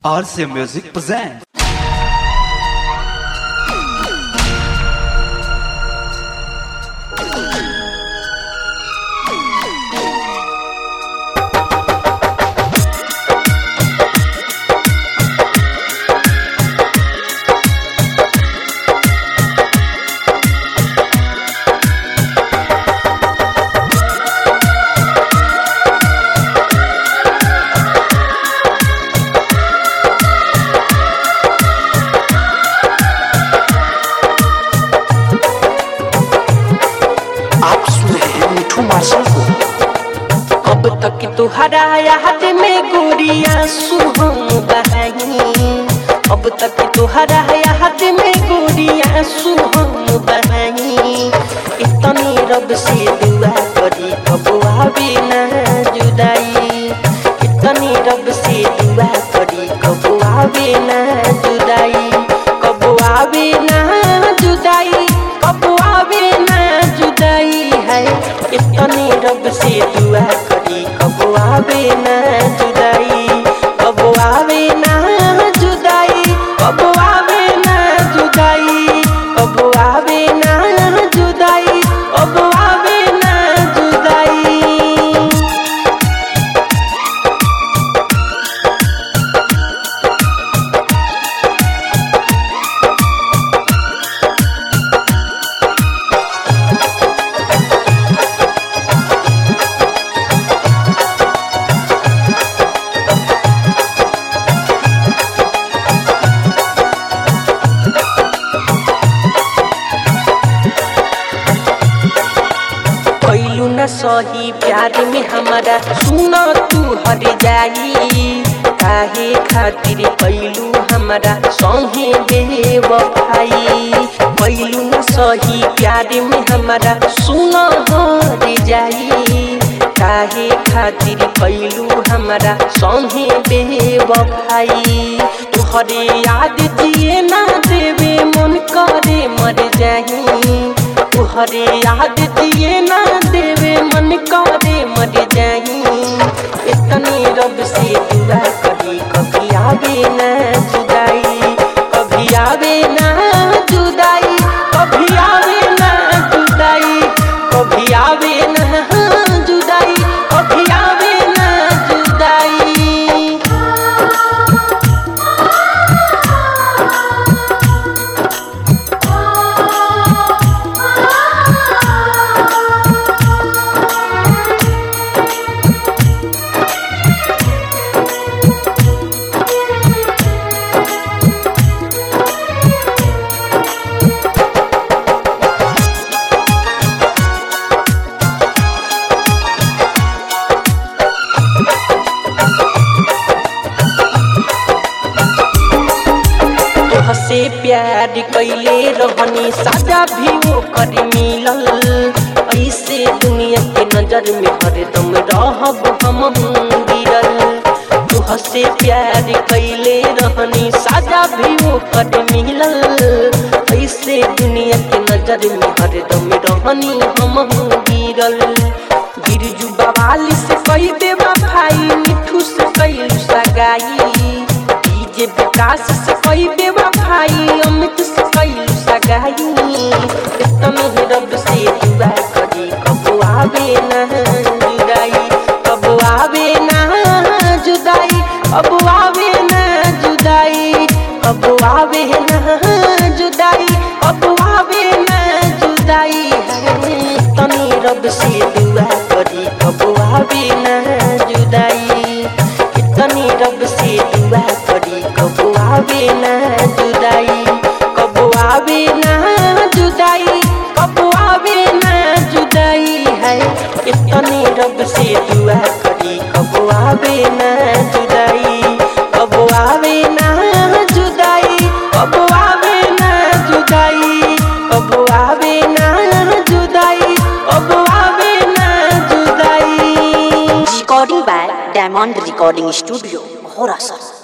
RC Music presents. आप सुन रहे हैं मिठू मार्शल को अब तक तुहरा याद में गुड़िया सुहम बहाई अब तक तुहरा याद में गुड़िया सुहम बहाई इतनी रब से दुआ करी कब आवे ना जुदाई इतनी रब से दुआ करी कब आवे ना जुदाई कब आवे ना जुदाई कब आवे ना जुदाई है इतनी रब से दुआ करी कब आवे ना जुदाई कब आवे ना जुदाई कब आवे ना जुदाई कब आवे ना जुदाई कब आवे ना जुदाई कैलू न सही प्यार में हमारा सुन तू हर जाई काहे खातिर कैलू हमारा संगे बेवफाई कैलू न सही प्यार में हमारा सुन हर जाई काहे खातिर कैलू हमारा संगे बेवफाई तुहरे याद जिए ना देवे मन करे मर जाही तुहरे याद दिए ना देवे मन करे मर जाई इतनी रब से दुआ करी कभी आवे ना जुदाई कभी आवे ना जुदाई कभी आवे ना जुदाई कभी आवे ना जुदाई कभी आवे ना जुदाई तोहसे प्यार कैले रहनी साजा भी वो कर मिलल ऐसे दुनिया के नजर में हरदम रहब हम गिरल तोहसे प्यार कैले रहनी साजा भी वो कर मिलल ऐसे दुनिया के नजर में हरदम रहनी हम गिरल गिरजू बवाली से कई देवा भाई मिठू से कैलू सगाई डीजे विकास से कई बेवा भाई अमित से कैलू सगाई इतने ही रब से दुआ करी कब आवे ना जुदाई कब आवे ना जुदाई कब आवे ना जुदाई कब आवे ना जुदाई कब आवे ना जुदाई है तनी रब से दुआ करी कब आवे ना जुदाई इतनी रब से दुआ करी कब आवे ना जुदाई कब आवे ना जुदाई कब आवे ना जुदाई है इतनी रब से दुआ करी कब आवे ना जुदाई कब आवे ना जुदाई कब आवे ना जुदाई कब आवे ना जुदाई कब आवे ना जुदाई recording by diamond recording studio घोड़ा